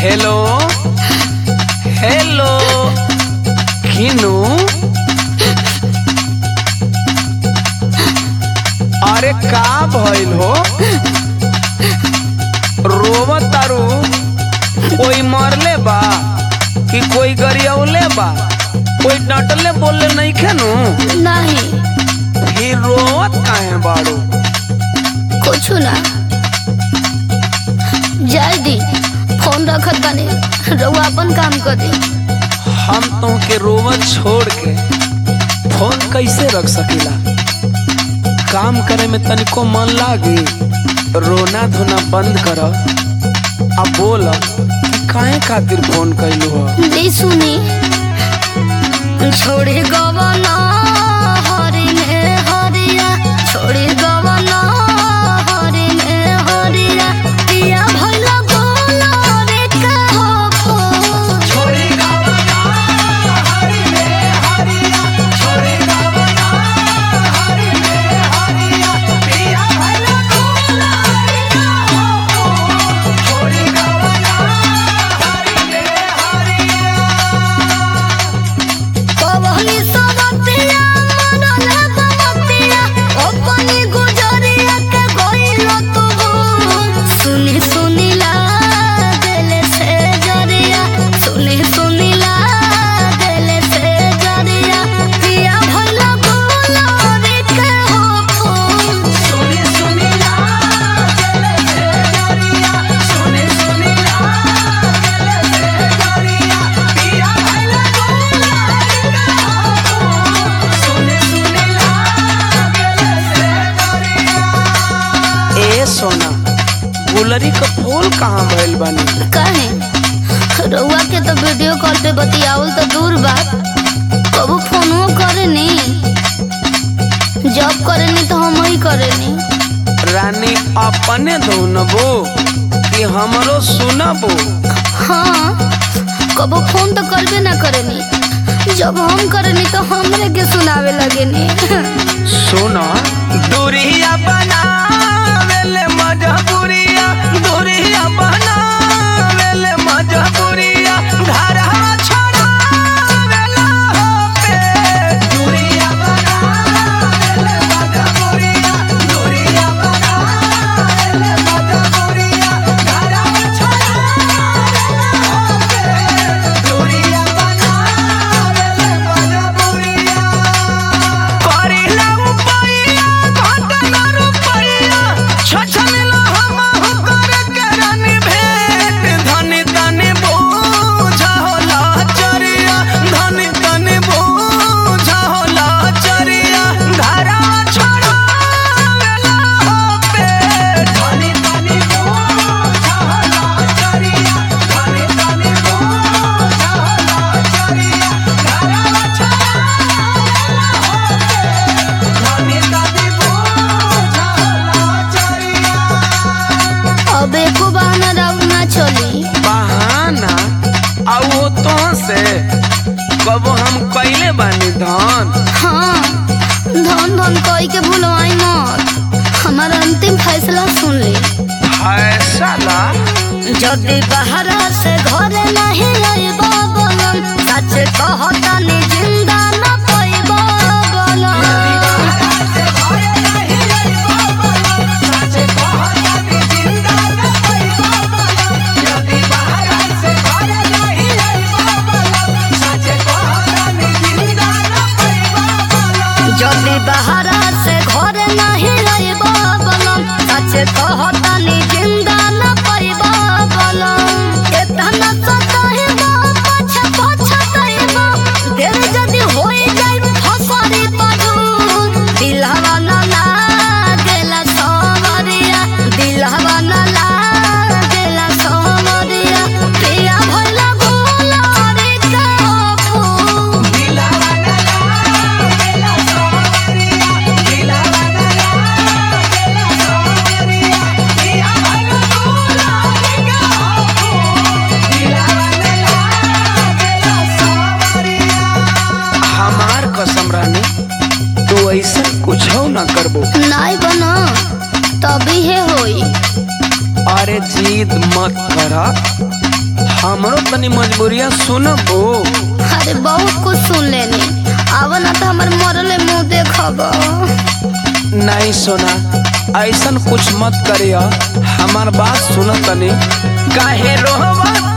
hello hello किनू अरे का भइल हो रोवत तारू कोई मरले बा कि कोई गरियौले बा कोई डटले बोलले नहीं खेनू नहीं फिर रोवत काहे बाड़ू कुछ ना जाय दी फोन रखत बानी रउआ अपन काम कर दी हम तुमके रोवत छोड़ के फोन कैसे रख सकीला काम करे में तनिको मन लागी रोना धोना बंद कर अब बोल कि काहे खातिर फोन कैलू हो दी सुनी छोड़ी गवना हरि ने हरिया छोड़ी गवना हरि ने हरिया पिया भइला गोला रे का हो छोड़ी गवना हरि रे हरिया छोड़ी गवना हरि रे हरिया पिया भइला गोला रे का हो छोड़ी गवना हरि रे हरिया कवनी सबतिया मनले बमतिया अपनी गुजरिया के गइल तू सुनी सुनी लागले से जरिया सुनी सुनी लागले से जरिया पिया भइला गोला रे के हो सुनी सुनी लागले से गरिया सुनी सुनी लागले से गरिया पिया भइला गोला सुनी सुनी लागले से गरिया ए सोना गुलरी का फूल कहाँ भइल बानी कहे रउआ के तो वीडियो कॉल पे बतियावल तो दूर बात कबू फोनो करे नी जॉब करे नी तो हम ही करे नी रानी अपने धुनबो कि हमरो सुनबो हाँ कबू फोन तो करबे ना करे नी जब हम करे नी तो हमरे के सुनावे लगे नी सुना दूरिया बनावेले मजबूरिया दूरिया बनावेले मजबूरिया घरवा छोड़ावेला हो पे दूरिया बनावेले मजबूरिया दूरिया बनावेले मजबूरिया घरवा छोड़ावेला हो पे दूरिया बनावेले मजबूरिया करिला रुपैया घटना रुपैया छछलिला हम कर करनी भेंट धनी तनी बोझा होला चरिया धनी तनी बोझा होला चरिया घरा छोड़ावेला हो पेट धनी तनी बोझा होला चरिया धनी तनी बोझा होला चरिया घरा छोड़ावेला हो पेट धनी तनी बोझा होला चरिया अब एको बहाना राउर ना चली बहाना आ वो तो से कब हम कैले बानी धन हाँ धन धन कही के भूलवाई मत हमारा अंतिम फैसला सुन ली फैसला जदि बहरा से घरे नहीं आइबा बोलन सच कहतानी जिंदा न पाइबा बोलन जदि बहरा से घरे नहीं आइबा बोलन सच कहतानी जिंदा न पाइबा बोलन एतना सताइबा पछ पछताइबा देर जदि होई जाई फसरी पड़ू दिलहवा न लागेला सवरिया दिलहवा न लागेला सवरिया पिया भइला गोला रे काफू हमार कसम रानी तू ऐसा कुछ ना करबो नाई बना तभी है होई अरे जिद मत करा हमरो तनी मजबूरिया सुनबो अरे बहुत कुछ सुन लेनी आव ना तो हमार मरले मुंह देखब नहीं सोना ऐसन कुछ मत करिया हमार बात सुन तनी काहे रोहवा